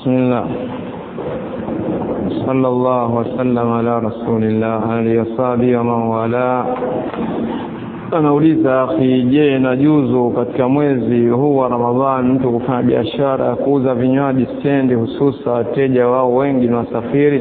بسم الله صلى الله وسلم على رسول الله alihi wasabi wa man wala anauliza akhi je najuzu katika mwezi huu wa ramadhani mtu kufanya biashara ya kuuza vinywaji stendi hususa wateja wao wengi ni wasafiri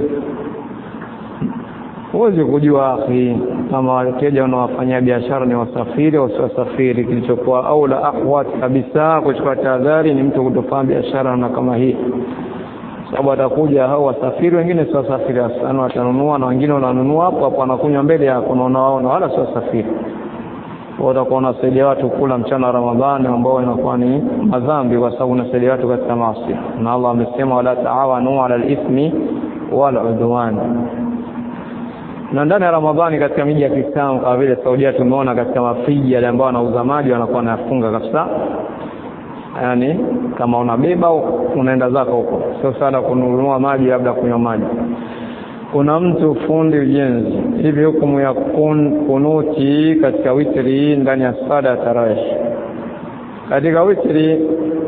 huwezi kujua akhi kama wateja wanaowafanyia biashara ni wasafiri au si wasafiri kilichokuwa au la ahwat kabisa kuchukua tahadhari ni mtu kutofanya biashara na kama hii sababu atakuja hao wasafiri wengine si wasafiri sana watanunua na wengine wananunua hapo hapo wanakunywa mbele yako na unawaona wala si wasafiri utakuwa unasaidia watu kula mchana wa Ramadhani ambao inakuwa ni madhambi kwa sababu unasaidia watu katika maasi na Allah amesema wala taawanu ala al-ithmi wal udwan na ndani ya Ramadhani katika miji ya Kiislamu kama vile Saudia tumeona katika mafriji yale ambao wanauza maji wanakuwa wanafunga kabisa yani kama unabeba unaenda zako huko sio sana kununua maji labda kunywa maji kuna mtu fundi ujenzi hivi hukumu ya kun, kunuti katika witri ndani ya sala ya tarawih katika witri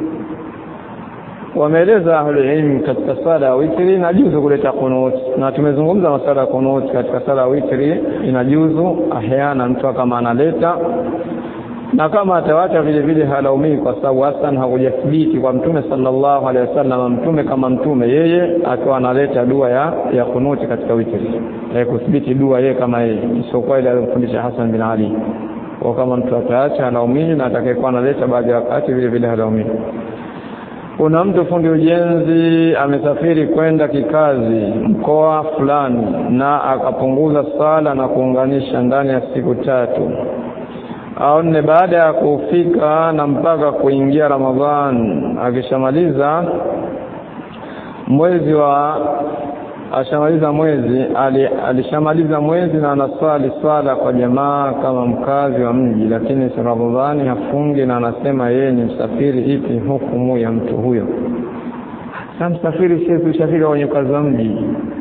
wameeleza ahlulilm katika sala ya witri inajuzu kuleta kunuti na tumezungumza masala ya kunuti katika sala ya witri inajuzu ahyana mtu kama analeta na kama atawacha vile vile halaumii kwa sababu hasan hakujathibiti kwa mtume sallallahu alaihi wasallam mtume kama mtume yeye akiwa analeta dua ya ya kunuti katika witri haikuthibiti dua yeye kama yeye isiyokuwa ile aliyofundisha Hassan bin Ali kwa kama mtu ataacha halaumii na atakayekuwa analeta baadhi ya wakati vile vile halaumii kuna mtu fundi ujenzi amesafiri kwenda kikazi mkoa fulani na akapunguza sala na kuunganisha ndani ya siku tatu au nne baada ya kufika na mpaka kuingia Ramadhan akishamaliza mwezi wa ashamaliza mwezi ali, alishamaliza mwezi na anaswali swala kwa jamaa kama mkazi wa mji lakini si Ramadhani hafungi na anasema yeye ni msafiri ipi hukumu ya mtu huyo sasa msafiri si ushafika kwenye ukazi wa mji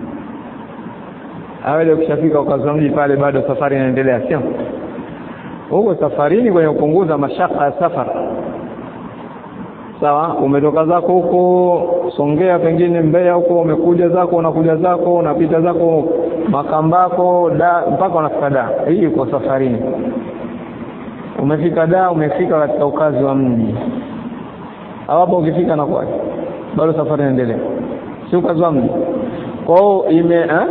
awele ukishafika ukazi wa mji pale bado safari inaendelea sio huko safarini kwenye kupunguza mashaka ya safari sawa umetoka zako huko Songea pengine Mbeya huko umekuja zako unakuja zako unapita zako Makambako da mpaka unafika da hii uko safarini umefika da umefika katika ukazi wa mji hapo ukifika na kwaje bado safari inaendelea si ukazi wa mji kwa hiyo ime eh?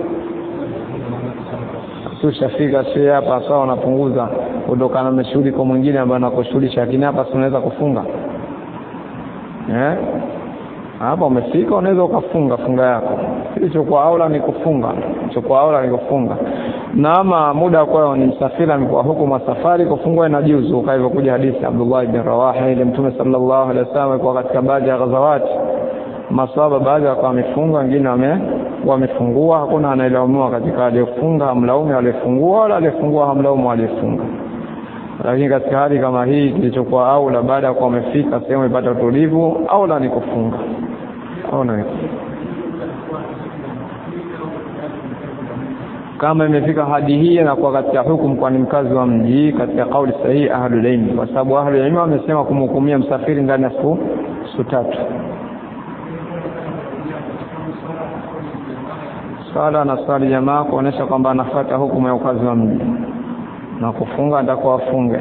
tushafika si hapa sawa unapunguza kutokana na shughuli kwa mwingine ambaye anakushughulisha lakini hapa si unaweza kufunga eh hapa umefika unaweza ukafunga funga yako kilichokuwa aula ni kufunga kilichokuwa aula ni kufunga na ama muda kwa ni msafiri amekuwa huku masafari kufungwa na juzu kwa hivyo kuja hadithi Abdullah ibn Rawaha ile mtume sallallahu alaihi wasallam kwa katika baadhi ya ghazawati maswahaba baadhi wakawa wamefunga wengine wame wamefungua hakuna anaelaumiwa katika aliyefunga hamlaumu aliyefungua wala aliyefungua hamlaumu aliyefunga lakini katika hali kama hii kilichokuwa aula baada ya kuwa wamefika sehemu ipata utulivu aula ni kufunga aula ni kama imefika hadi hii na kuwa katika hukumu kwa ni mkazi wa mji katika kauli sahihi ahlul ilm kwa sababu ahlul ilm wamesema kumhukumia msafiri ndani ya siku siku tatu swala na swali jamaa kuonesha kwamba anafuata hukumu ya ukazi wa mji na kufunga atakuwa afunge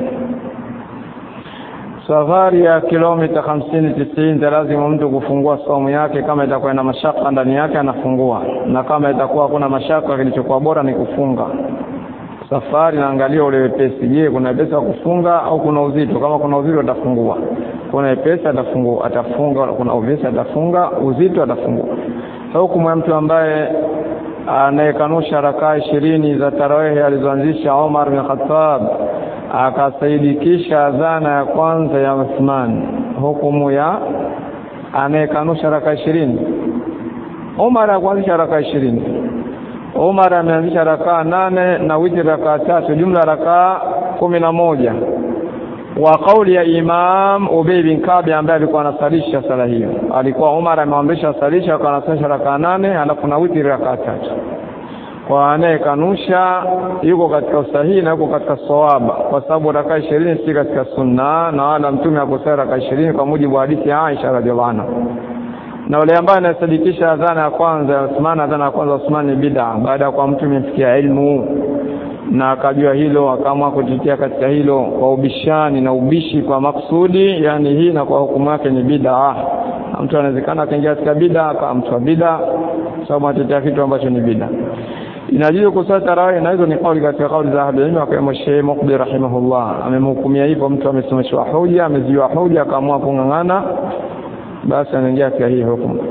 safari ya kilomita hamsini tisini lazima mtu kufungua saumu yake kama itakuwa na mashaka ndani yake anafungua na kama itakuwa hakuna mashaka kilichokuwa bora ni kufunga safari naangalia ule wepesi je kuna wepesi wa kufunga au kuna uzito kama kuna uzito atafungua kuna wepesi atafungua atafunga kuna uvesi atafunga uzito atafungua hukumu ya mtu ambaye anayekanusha rakaa ishirini za tarawehe alizoanzisha Omar bin Khattab akasaidikisha adhana ya kwanza ya Uthman hukumu ya anayekanusha rakaa ishirini Omar akuanzisha rakaa ishirini Omar ameanzisha rakaa nane na witri rakaa tatu jumla rakaa kumi na moja wa kauli ya Imam Ubay bin Kabi ambaye alikuwa anasalisha sala hiyo alikuwa Umar amemwamrisha salisha akawa anasalisha rakaa nane alafu na witri rakaa tatu kwa anayekanusha yuko katika usahihi na yuko katika sawaba kwa sababu rakaa ishirini si katika sunna na wala mtume akusali rakaa ishirini kwa mujibu wa hadithi ya Aisha radhiallahu anha na yule ambaye anasadikisha adhana ya kwanza ya Uthman adhana ya kwanza Uthman ni bid'a baada ya kwa mtu imefikia ilmu na akajua hilo akaamua kutetea katika hilo kwa ubishani na ubishi kwa maksudi yani hii na kwa hukumu yake ni bid'a mtu anawezekana akaingia katika bid'a akawa mtu wa bid'a sababu anatetea kitu ambacho ni bid'a inajuzu kusali tarawih na hizo ni kauli katika kauli za ahli ilmu akiwemo Sheikh Muqbil rahimahullah amemhukumia hivyo mtu amesomeshwa hoja amezijua hoja akaamua kung'ang'ana basi anaingia katika hii hukumu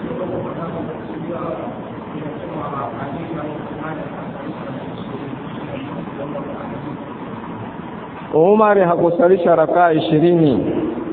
Umar hakusalisha rakaa ishirini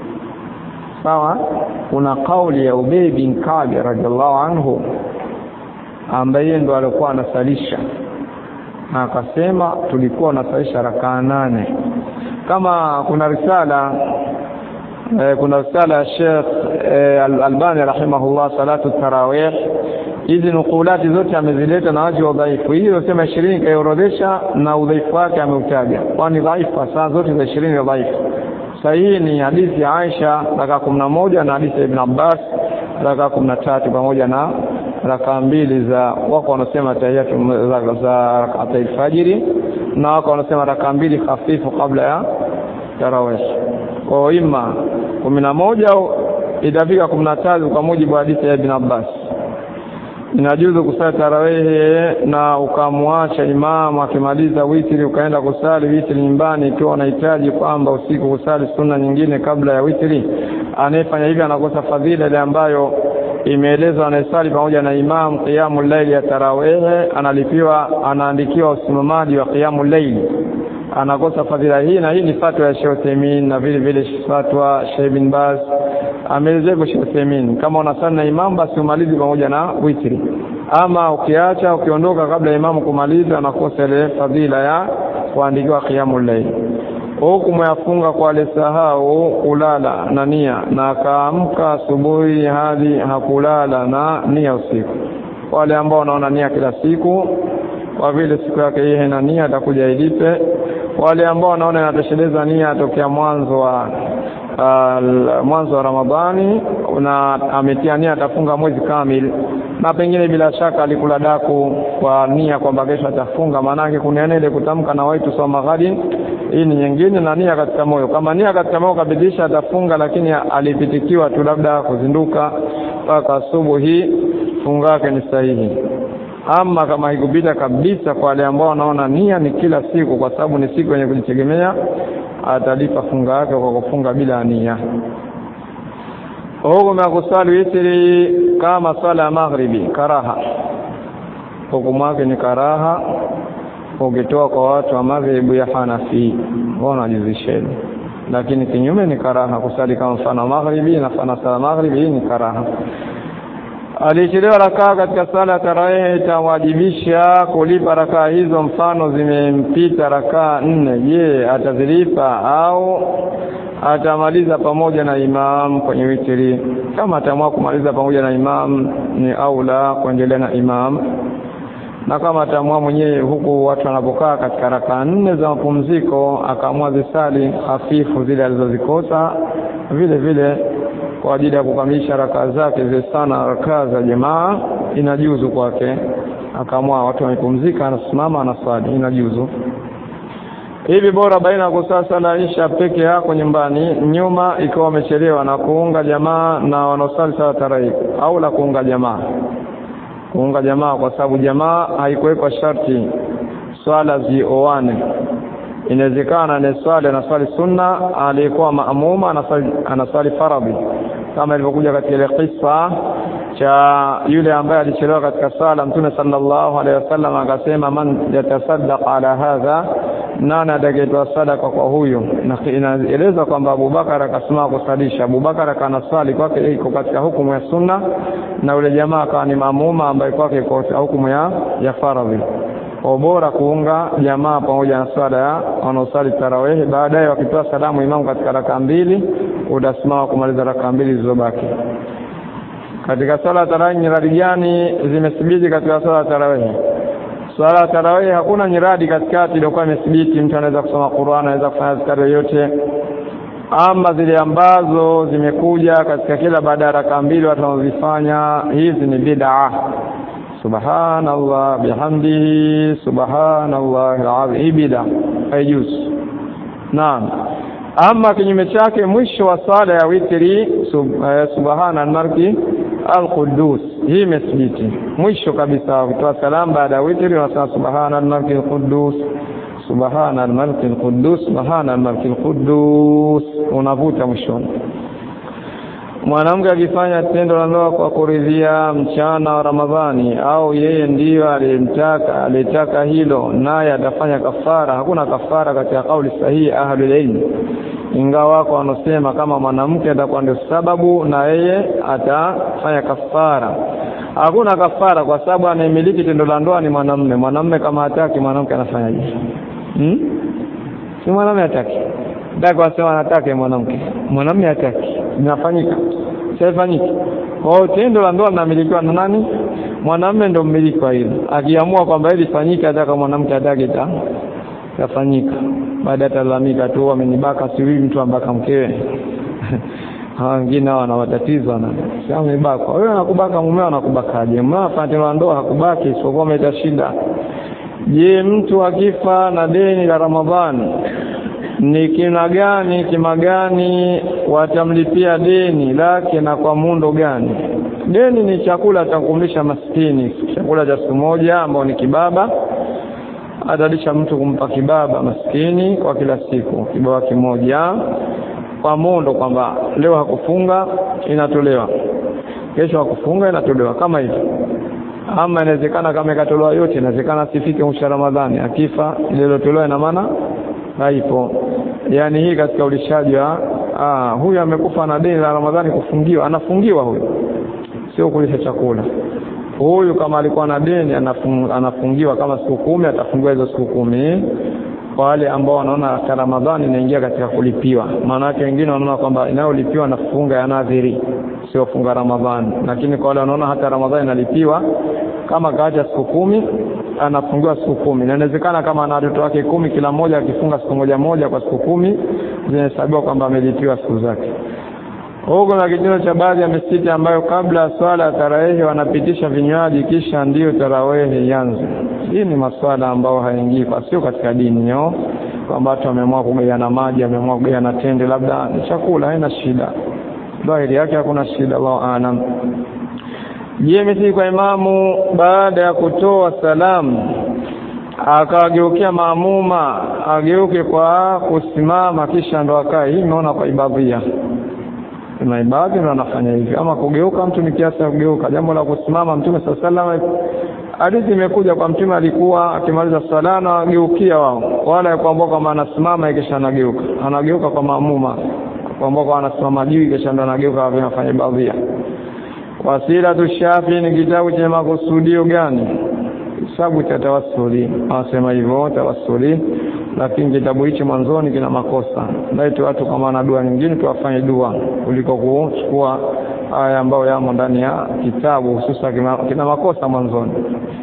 sawa kuna kauli ya Ubay bin Ka'b radhiallahu anhu ambaye ndo alikuwa anasalisha na akasema tulikuwa tunasalisha rakaa nane kama kuna risala eh, kuna risala ya Sheikh eh, Al-Albani rahimahullah salatu tarawih hizi nukulati zote amezileta na waji wa udhaifu hii iliyosema ishirini kaiorodhesha na udhaifu wake ameutaja kwani dhaifu saa zote za ishirini ni dhaifu sahihi ni hadithi ya Aisha raka kumi na moja na hadithi ya Ibn Abbas raka kumi na tatu pamoja na raka mbili za wako wanasema tahiyatu za, za rakata alfajiri na wako wanasema raka mbili hafifu kabla ya tarawih kwa ima kumi na moja itafika kumi na tatu kwa mujibu wa hadithi ya Ibn Abbas inajuzu kusali tarawehe na ukamwacha imamu akimaliza witri ukaenda kusali witri nyumbani ikiwa unahitaji kwamba usiku kusali sunna nyingine kabla ya witri anayefanya hivyo anakosa fadhila ile ambayo imeelezwa anayesali pamoja na imamu qiyamu laili ya tarawehe analipiwa anaandikiwa usimamaji wa qiyamu laili anakosa fadhila hii na hii ni fatwa ya Sheikh Uthaymeen na vile vile fatwa Sheikh bin Baz ameelezea kwa Sheikh Uthaymeen kama unasali na imamu basi umalizi pamoja na witri ama ukiacha ukiondoka kabla ya imamu kumaliza anakosa ile fadhila ya kuandikiwa qiyamul layl hukumu yafunga kwa alisahau kulala na nia na akaamka asubuhi hadi hakulala na nia usiku wale ambao wanaona nia kila siku kwa vile siku yake hii haina nia atakuja ilipe wale ambao wanaona inatosheleza nia tokea mwanzo wa uh, mwanzo wa Ramadhani na ametia nia atafunga mwezi kamili na pengine bila shaka alikula daku kwa nia kwamba kesho atafunga maanake kuna ile kutamka na waitu soma ghadi hii ni nyingine na nia katika moyo kama nia katika moyo kabidisha atafunga lakini alipitikiwa tu labda kuzinduka mpaka asubuhi funga yake ni sahihi ama kama haikupita kabisa kwa wale ambao wanaona nia ni kila siku kwa sababu ni siku yenye kujitegemea atalipa funga yake kwa kufunga bila nia hukumu ya kusali witri kama swala ya maghribi karaha hukumu yake ni karaha ukitoa kwa watu wa madhehebu ya Hanafi wanajuzisheni lakini kinyume ni karaha kusali kama mfano maghribi na mfano sala maghribi hii ni karaha alichelewa rakaa katika sala ya tarawih itawajibisha kulipa rakaa hizo mfano zimempita rakaa nne je atazilipa au atamaliza pamoja na imam kwenye witri kama ataamua kumaliza pamoja na imam ni aula kuendelea na imam na kama ataamua mwenyewe huku watu wanapokaa katika rakaa nne za mapumziko akaamua zisali hafifu zile alizozikosa vile vile kwa ajili ya kukamilisha rakaa zake zile sana rakaa za jamaa inajuzu kwake akaamua watu wamepumzika anasimama anaswali inajuzu hivi bora baina ya kusali sala isha peke yako nyumbani nyuma ikiwa wamechelewa na kuunga jamaa na wanaosali sala tarawih au la kuunga jamaa kuunga jamaa kwa sababu jamaa haikuwekwa sharti swala zioane inawezekana ni swali anaswali sunna aliyekuwa maamuma anaswali, anaswali faradhi kama ilivyokuja katika ile kisa cha yule ambaye alichelewa katika sala mtume sallallahu alaihi wasallam akasema man yatasaddaq ala hadha nani atakayetoa sadaka kwa huyu na inaeleza kwamba Abubakar akasimama kusalisha Abubakar akanaswali kwake iko katika hukumu ya sunna na yule jamaa akawa ni maamuma ambaye kwake iko katika hukumu ya ya faradhi kwa bora kuunga jamaa pamoja na swala ya wanaosali tarawehi baadaye wakitoa salamu imamu katika raka mbili utasimama kumaliza raka mbili zilizobaki katika swala ya tarawih nyiradi gani zimethibiti katika swala ya tarawih swala ya tarawih hakuna nyiradi katikati iliyokuwa imethibiti mtu anaweza kusoma Qur'an anaweza kufanya zikari yoyote ama zile ambazo zimekuja katika kila baada ya raka mbili watu wanazifanya hizi ni bid'a subhanallah bihamdihi subhanallah alazim hii bid'a haijuzu naam ama kinyume chake mwisho wa swala ya witri sub, eh, subhana almarki alqudus hii imethibiti mwisho kabisa kutoa salamu baada ya witri unasema subhana almarki alqudus subhana almaliki alquddus subhana almaliki alquddus unavuta mwishoni mwanamke akifanya tendo la ndoa kwa kuridhia mchana wa Ramadhani au yeye ndiyo aliyemtaka aliyetaka hilo naye atafanya kafara hakuna kafara katika kauli sahihi ahlul ilm ingawa wako wanasema kama mwanamke atakuwa ndio sababu na yeye atafanya kafara hakuna kafara kwa sababu anayemiliki tendo la ndoa ni mwanamume mwanamume kama hataki mwanamke anafanyaje hmm? si mwanamume hataki dada wasema anataka mwanamke mwanamume hataki inafanyika sifanyiki kwa hiyo tendo la ndoa linamilikiwa na nani mwanamume ndio mmiliki wa hilo akiamua kwamba hili fanyike hata kama mwanamke hataki ta tafanyika baada atalalamika tu amenibaka siwi mtu ambaka mkewe hawa wengine hao wana matatizo na sasa amebaka wewe anakubaka mumeo anakubakaje mumeo afanya tendo la ndoa hakubaki isipokuwa ameleta shida je mtu akifa na deni la ramadhani ni kina gani kima gani watamlipia deni lake na kwa muundo gani deni ni chakula cha kumlisha maskini chakula cha siku moja ambao ni kibaba atalisha mtu kumpa kibaba maskini kwa kila siku kibaba kimoja kwa muundo kwamba leo hakufunga inatolewa kesho hakufunga inatolewa kama hivyo ama inawezekana kama ikatolewa yote inawezekana asifike mwisho Ramadhani akifa ile iliyotolewa ina maana haipo yani hii katika ulishaji wa ah huyu amekufa na deni la Ramadhani kufungiwa anafungiwa huyu sio kulisha chakula huyu kama alikuwa na deni anafung, anafungiwa kama siku kumi atafungiwa hizo siku kumi kwa wale ambao wanaona hata Ramadhani inaingia katika kulipiwa maana yake wengine wanaona kwamba inayolipiwa na funga ya nadhiri sio funga Ramadhani lakini kwa wale wanaona hata Ramadhani inalipiwa kama kaacha siku kumi anafungiwa siku kumi na inawezekana kama ana watoto wake kumi kila mmoja akifunga siku moja moja kwa siku kumi zinahesabiwa kwamba amelipiwa siku zake huko na kitendo cha baadhi ya misikiti ambayo kabla ya swala ya tarawehi wanapitisha vinywaji kisha ndiyo tarawehi ianze. Hii ni maswala ambayo haingii kwa sio katika dini yo kwamba watu wameamua kugawana maji, wameamua kugawana tende, labda ni chakula, haina shida. Dhahiri yake hakuna shida, Allahu aalam. Je, mithili kwa imamu baada ya kutoa salamu akawageukia maamuma ageuke kwa kusimama kisha ndo akae. Hii imeona kwa ibadhia kuna ibadhi ndio anafanya hivi ama kugeuka mtu ni kiasi kugeuka jambo la kusimama mtume sallallahu hadithi imekuja kwa mtume alikuwa akimaliza sala na ageukia wao wala kwamba kama anasimama kisha anageuka anageuka kwa maamuma kwamba anasimama juu kisha ndo anageuka anafanya ibadhia wasila tushafi ni kitabu chenye makusudio gani kitabu cha tawassuli wanasema hivyo tawassuli lakini kitabu hichi mwanzoni kina makosa laiti watu kama wana dua nyingine tuwafanye dua kuliko kuchukua haya ambayo yamo ndani ya kitabu hususa kina makosa mwanzoni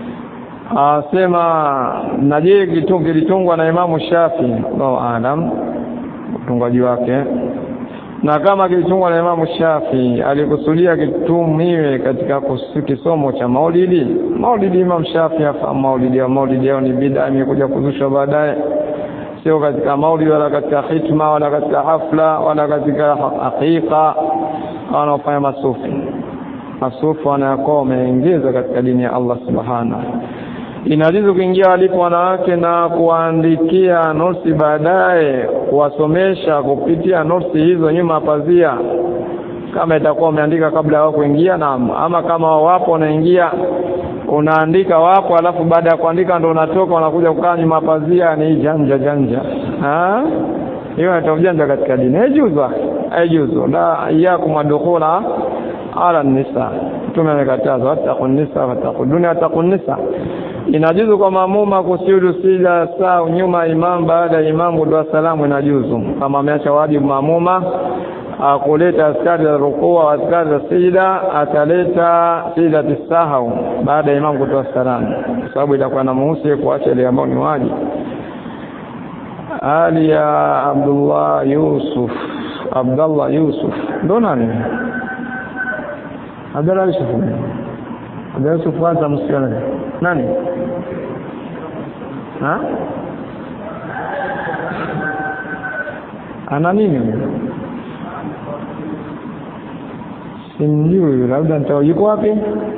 asema na je kilitungwa na Imamu Shafi Allahu alam utungaji wake na kama kilitungwa na Imamu Shafi alikusudia kitumiwe katika kisomo cha maulidi maulidi Imam Shafi afahamu maulidi ya maulidi yao ni bid'a imekuja kuzushwa baadaye sio katika maulidi wala katika hitma wala katika hafla wala katika hakika wanaofanya masufi masufi wanayakuwa wameingiza katika dini ya Allah subhanahu inajuzu kuingia walipo wanawake na kuandikia nosi baadaye kuwasomesha kupitia nosi hizo nyuma pazia kama itakuwa umeandika kabla ya wao kuingia na ama kama wapo wanaingia unaandika wapo alafu baada ya kuandika ndo unatoka unakuja kukaa nyuma pazia ni janja janja ha hiyo ni ujanja katika dini haijuzu haijuzu la iyakum adkhula ala nisa mtume amekataza wattaqun nisa wattaqud dunya wattaqun nisa inajuzu kwa maamuma kusujudu sida saa nyuma imam baada ya imamu dua salamu inajuzu kama ameacha wajibu maamuma kuleta askari za rukuu au askari za sijida ataleta sijida tisahau baada ya imamu kutoa salamu kwa sababu itakuwa na muhusi kuacha ile ambayo ni wajibu hali ya Abdullah Yusuf Abdallah Yusuf ndo nani Abdallah Yusuf Abdallah Yusuf kwanza msikiana nani ha ana nini simjui labda nitao yuko wapi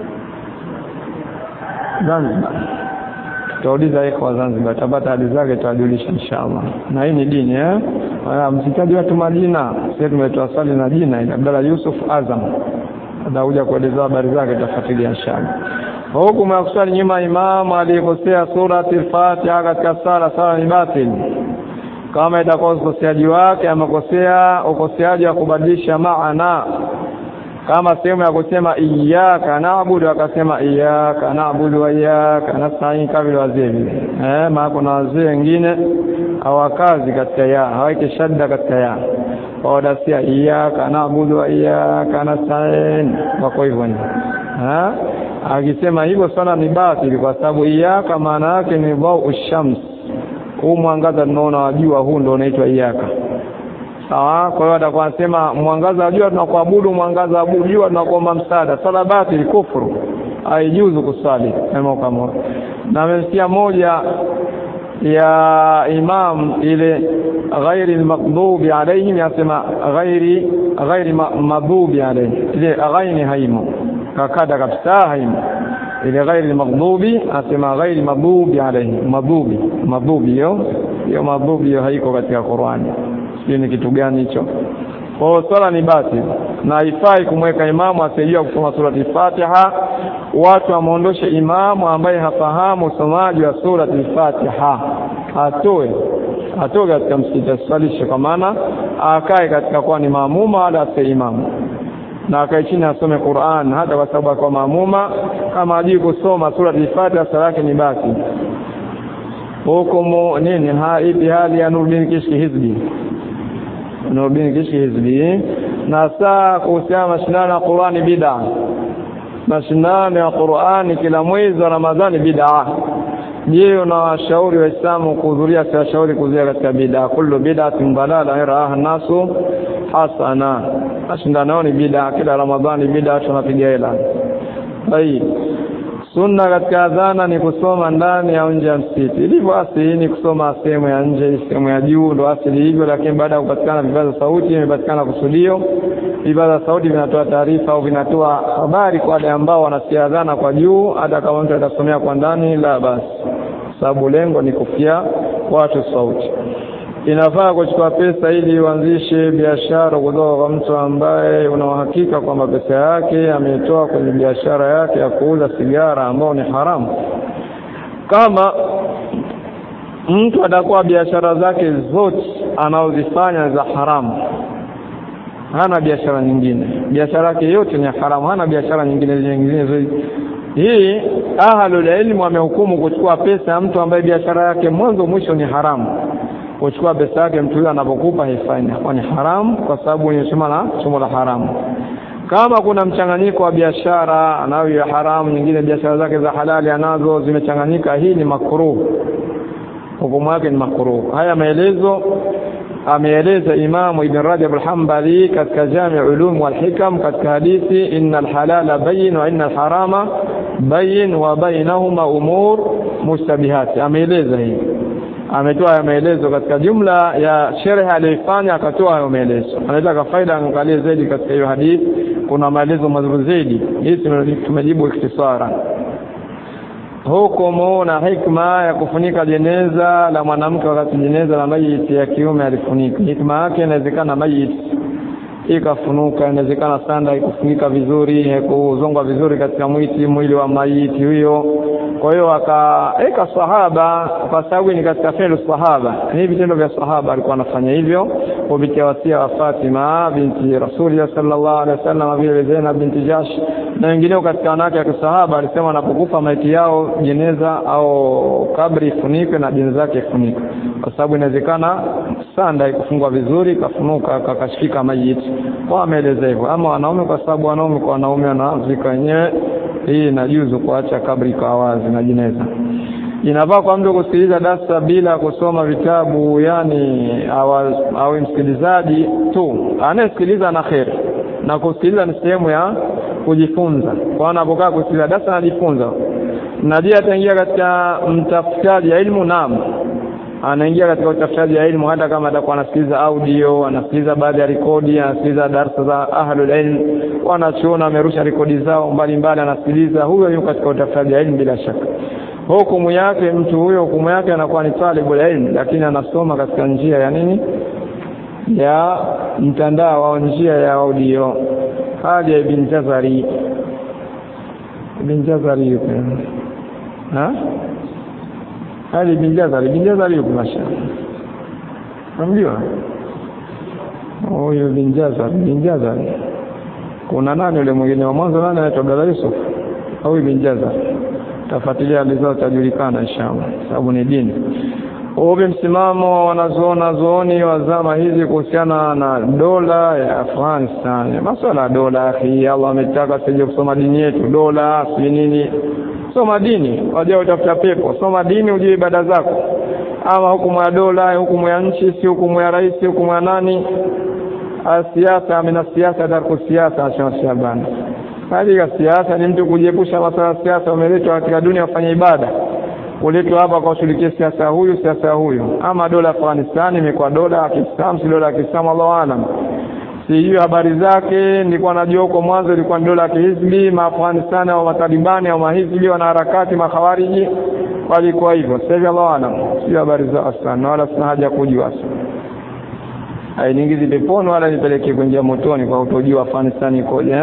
Zanzibar tutauliza iko wa Zanzibar tabata hadi zake tutajulisha inshallah na hii ni dini eh msitaji watu majina sisi tumetoa swali na jina ile Abdalla Yusuf Azam atakuja kueleza habari zake tutafuatilia inshallah hukumu ya kusali nyuma imamu aliyekosea surati al-Fatiha katika sala sala ni batili kama itakuwa ukoseaji wake amekosea ukoseaji wa kubadilisha maana kama sehemu ya kusema iyyaka naabudu akasema iyyaka naabudu wa iyyaka nasta'in kama vile wazee vile eh maana kuna wazee wengine hawakazi katika ya haweke shadda katika ya wadasia iyyaka naabudu wa iyyaka nasta'in wako hivyo eh akisema hivyo sana ni batili kwa sababu iyyaka maana yake ni dhau shams huu mwangaza tunaona wa jua huu ndio unaitwa iyyaka sawa kwa hiyo atakuwa anasema mwangaza wa jua tunakuabudu mwangaza wa jua tunakuomba msaada sala batili kufuru haijuzu kusali kama na amesikia moja ya imam ile ghairi almaghdubi alayhim yasema ghairi ghairi maghdubi alayhim ile ghaini haimo kakada kabisa haimo ile ghairi almaghdubi asema ghairi maghdubi alayhim maghdubi maghdubi hiyo hiyo maghdubi hiyo haiko katika Qur'ani sio ni kitu gani hicho kwa swala ni batili na haifai kumweka imamu asiyejua kusoma surati Fatiha watu wamuondoshe imamu ambaye hafahamu usomaji wa surati Fatiha atoe atoe katika msikiti asalishe kwa maana akae katika kuwa ni maamuma wala asiye imamu na akae chini asome Qur'an hata kwa sababu kwa maamuma kama hajui kusoma surati Fatiha sala yake ni basi hukumu nini ha ipi hali ya Nuruddin Kishki Hizbi Nuruddin Kishki Hizbi na saa kuhusiana mashindano ya Qur'ani bid'a mashindano ya Qur'ani kila mwezi wa Ramadhani bid'a je unawashauri waislamu kuhudhuria siwashauri kuhudhuria katika bid'a kullu bid'atin dalala yaraha nasu hasana mashindano ni bid'a kila Ramadhani bid'a tunapiga hela طيب sunna katika adhana ni kusoma ndani au nje ya msikiti ilivyo asili ni kusoma sehemu ya nje sehemu ya juu ndo asili hivyo lakini baada ya kupatikana vipaza sauti imepatikana kusudio vipaza sauti vinatoa taarifa au vinatoa habari kwa wale ambao wanasikia adhana kwa juu hata kama mtu atasomea kwa ndani la basi sababu lengo ni kufikia watu sauti inafaa kuchukua pesa ili uanzishe biashara kutoka kwa mtu ambaye una uhakika kwamba pesa yake ameitoa kwenye biashara yake ya kuuza sigara ambao ni haramu kama mtu atakuwa biashara zake zote anaozifanya za haramu hana biashara nyingine biashara yake yote ni haramu hana biashara nyingine nyingine hii ahlul ilmu wamehukumu kuchukua pesa ya mtu ambaye biashara yake mwanzo mwisho ni haramu kuchukua pesa yake mtu huyo anapokupa haifai kwa ni haramu kwa sababu ni somo la somo la haramu kama kuna mchanganyiko wa biashara anayo ya haramu nyingine biashara zake za halali anazo zimechanganyika hii ni makruh hukumu yake ni makruh haya maelezo ameeleza Imamu Ibn Rajab al-Hanbali katika Jami' Ulum wal Hikam katika hadithi innal halala bayyin wa innal harama bayyin wa bainahuma umur mustabihat ameeleza hii ametoa maelezo katika jumla ya sherehe aliyofanya akatoa hayo maelezo anaweza faida angalie zaidi katika hiyo hadithi kuna maelezo mazuri zaidi hii tumejibu ikhtisara hukumu na hikma ya kufunika jeneza la mwanamke wakati jeneza la mayiti ya kiume alifunika hikma yake inawezekana mayiti ikafunuka inawezekana sanda ikufunika vizuri haikuzongwa vizuri katika mwiti mwili wa maiti huyo kwa hiyo akaeka sahaba kwa sababu ni katika fi'lu sahaba ni vitendo vya sahaba alikuwa anafanya hivyo kupitia wasia wa Fatima binti Rasulullah sallallahu alaihi wasallam vile Zainab binti Jash na wengineo katika wanawake wa kisahaba alisema anapokufa maiti yao jeneza au kabri ifunikwe na jeneza yake ifunikwe kwa sababu inawezekana sanda ikufungwa vizuri ikafunuka kakashika maiti kwa ameeleza hivyo ama wanaume kwa sababu wanaume kwa wanaume wanazika wenyewe hii inajuzu kuacha kabri kwa wazi na jeneza inafaa kwa mtu kusikiliza darsa bila kusoma vitabu yani awe msikilizaji tu anayesikiliza na kheri na kusikiliza ni sehemu ya kujifunza kwa anapokaa kusikiliza darsa anajifunza na je ataingia katika mtafutaji ya ilmu naam anaingia katika utafutaji wa ilmu hata kama atakuwa anasikiliza audio anasikiliza baadhi ya rekodi anasikiliza darsa za ahlul ilm wanachuona amerusha rekodi zao mbalimbali anasikiliza huyo yuko katika utafutaji wa ilmu bila shaka hukumu yake mtu huyo hukumu yake anakuwa ni talibul ilm lakini anasoma katika njia ya nini ya mtandao au njia ya audio hali ya ibn jazari ibn jazari yupo ha hali ibn jazari ibn jazari yupo masha unamjua huyo ibn jazari ibn jazari kuna nani yule mwingine wa mwanzo nani anaitwa Abdalla Yusuf au ibn jazari tafuatilia hali zao tajulikana inshallah sababu ni dini upi msimamo wanazoona zooni wa zama hizi kuhusiana na dola ya Afghanistan masuala ya dola akhi Allah ametaka sije kusoma dini yetu dola si nini soma dini waje utafuta pepo soma dini ujue ibada zako ama hukumu ya dola hukumu ya nchi si hukumu ya rais hukumu ya nani siasa mina siasa tarku siasa asema Shabani katika siasa ni mtu kujiepusha masuala ya siasa umeletwa katika dunia kufanya ibada kuletwa hapa kwa ushirikie siasa huyu siasa huyu ama dola Afghanistan imekuwa dola ya Kiislamu si dola ya Kiislamu Allahu aalam sijui habari zake nilikuwa najua huko mwanzo ilikuwa ni dola ya kihizbi maafghanistan au matalibani au mahizbi wanaharakati makhawariji walikuwa hivyo sasa hivi Allahu aalam sio habari zao sana wala sina haja kujua hainiingizi peponi wala nipeleke kuingia motoni kwa kutojua Afghanistan ikoje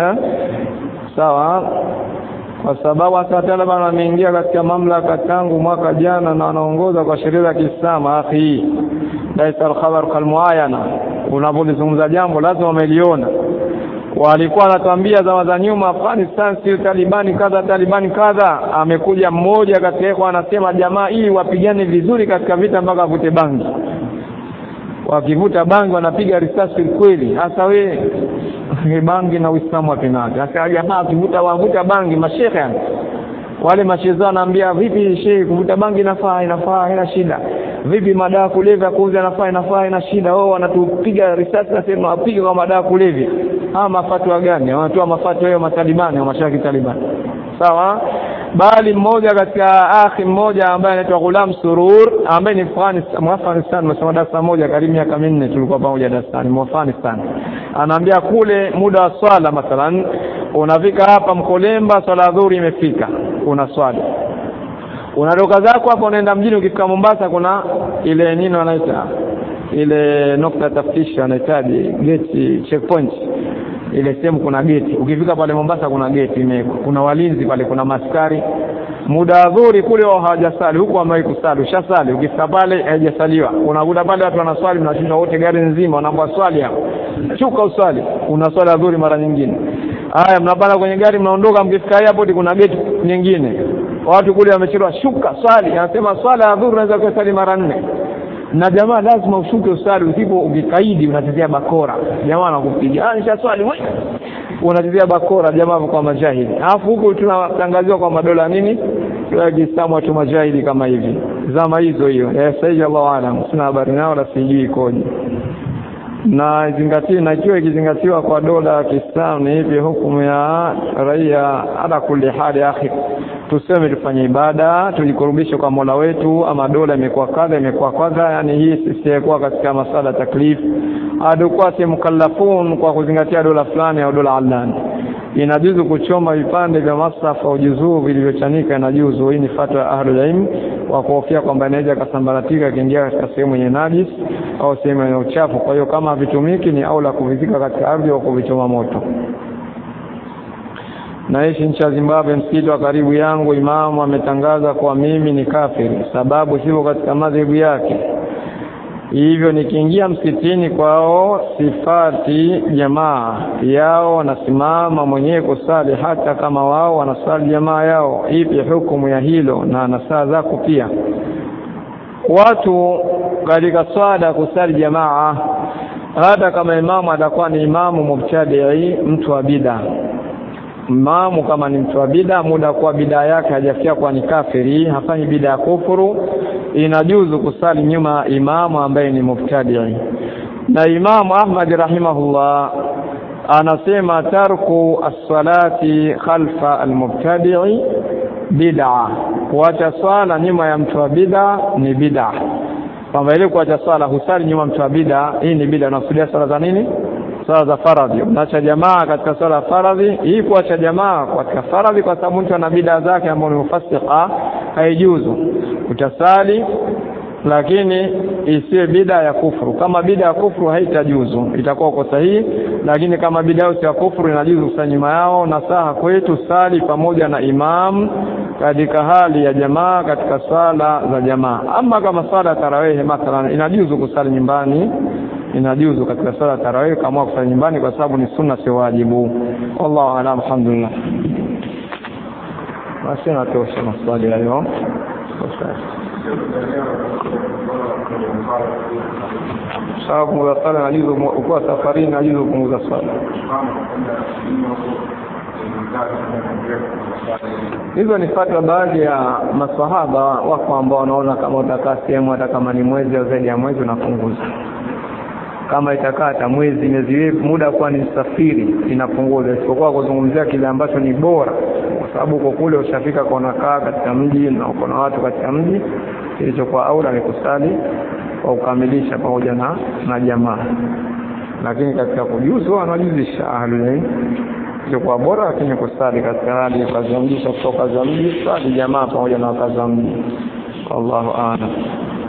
sawa kwa sababu hata Taliban wameingia katika mamlaka tangu mwaka jana na wanaongoza kwa sheria za Kiislamu akhi laisa al-khabar kalmuayana unapolizungumza jambo lazima wameliona walikuwa wanatuambia zama za nyuma Afghanistan si Talibani kadha Talibani kadha amekuja mmoja katika kwa anasema jamaa ili wapigane vizuri katika vita mpaka vute bangi wakivuta bangi wanapiga risasi kweli hasa we bangi na Uislamu wapinaje sasa jamaa akivuta wavuta bangi mashehe wale mashehe wanaambia vipi shehe kuvuta bangi inafaa inafaa haina shida vipi madawa kulevya kuuza inafaa inafaa ina shida wao wanatupiga risasi nasema wapige kwa madawa kulevya ama mafatwa gani wanatoa mafatwa hayo matalibani au mashaki talibani sawa bali mmoja katika akhi mmoja ambaye anaitwa Ghulam Surur ambaye ni Afghanistan msema darasa moja karibu miaka minne tulikuwa pamoja darasani Afghanistan anaambia kule muda wa swala mathalan unafika hapa Mkolemba swala dhuhuri imefika una swali unadoka zako hapo unaenda mjini ukifika Mombasa kuna ile nini wanaita ile nokta taftishi wanahitaji gate checkpoint ile sehemu kuna geti ukifika pale Mombasa kuna geti imewekwa kuna walinzi pale kuna maskari muda adhuri kule wao hawajasali huku wamewahi kusali ushasali ukifika pale haijasaliwa unakuta pale watu wanaswali mnashinda wote gari nzima wanaambia swali hapo shuka uswali unaswali adhuri mara nyingine haya mnapanda kwenye gari mnaondoka mkifika airport kuna geti nyingine watu kule wamechelewa shuka swali anasema swala ya adhuri unaweza kusali mara nne na jamaa lazima ushuke usali usipo ukikaidi unachezea bakora jamaa anakupiga ah nisha swali wewe unachezea bakora jamaa kwa majahili alafu huku tunatangaziwa kwa madola nini ya Kiislamu watu majahili kama hivi zama hizo hiyo ya sayyid Allah alam sina habari nao la sijui ikoje na izingatiwe na ikiwa ikizingatiwa kwa dola ya Kiislamu ni hivi hukumu ya raia ala kulli hali akhi tuseme tufanye ibada tujikurubishe kwa Mola wetu ama dola imekuwa kadha imekuwa kadha yani hii sisi kwa katika masala taklif adukuwa si mukallafun kwa kuzingatia dola fulani au dola alani inajuzu kuchoma vipande vya masafa au juzuu vilivyochanika inajuzu hii ni fatwa ya ahlul ilm wa kuhofia kwamba inaweza kasambaratika kiingia katika sehemu yenye najis au sehemu yenye uchafu kwa hiyo kama havitumiki ni aula kuvizika katika ardhi au kuvichoma moto naishi nchi ya Zimbabwe msikiti wa karibu yangu imamu ametangaza kwa mimi ni kafiri sababu sivyo katika madhehebu yake hivyo nikiingia msikitini kwao sifati jamaa yao wanasimama mwenyewe kusali hata kama wao wanasali jamaa yao ipi hukumu ya hilo na na saa zako pia watu katika swala kusali jamaa hata kama imamu atakuwa ni imamu mubtadii mtu wa bid'a imamu kama ni mtu wa bida muda kuwa bida yake hajafikia kuwa ni kafiri hafanyi bida ya kufuru inajuzu kusali nyuma imamu ambaye ni mubtadi na imamu Ahmad rahimahullah anasema tarku as-salati khalfa al-mubtadi bid'a kuacha swala nyuma ya mtu wa bid'a ni bid'a kwamba ile kuacha swala husali nyuma mtu wa bid'a hii ni bid'a unakusudia swala za nini swala za faradhi unaacha jamaa katika swala ya faradhi hii kuacha jamaa katika faradhi kwa sababu mtu ana bid'a zake ambazo ni mufasika haijuzu utasali lakini isiwe bida ya kufuru kama bida ya kufuru haitajuzu itakuwa uko sahihi lakini kama bida ya kufuru inajuzu kusali nyuma yao na saha kwetu sali pamoja na imam katika hali ya jamaa katika sala za jamaa ama kama sala ya tarawehe mathalan inajuzu kusali nyumbani inajuzu katika sala ya tarawehe kama kusali nyumbani kwa sababu ni sunna si wajibu wallahu a'lam alhamdulillah basi natosha maswali hayo sawa kupunguza swala najuzu ukiwa safarini najuzu kupunguza swala hizo ni fatwa baadhi ya maswahaba wako ambao wanaona kama utakaa sehemu hata kama ni mwezi au zaidi ya mwezi unapunguza kama itakaa hata mwezi miezi muda kuwa ni safiri inapunguza isipokuwa kuzungumzia kile ambacho ni bora kwa sababu uko kule ushafika kwa unakaa katika mji na uko na watu katika mji kilichokuwa aula ni kusali kwa kukamilisha pamoja na na jamaa lakini katika kujuzu wanajuzisha ahlul ilikuwa bora lakini kusali katika hali ya kazi ya mji kutoka kazi ya mji sali jamaa pamoja na kazi ya mji wallahu a'lam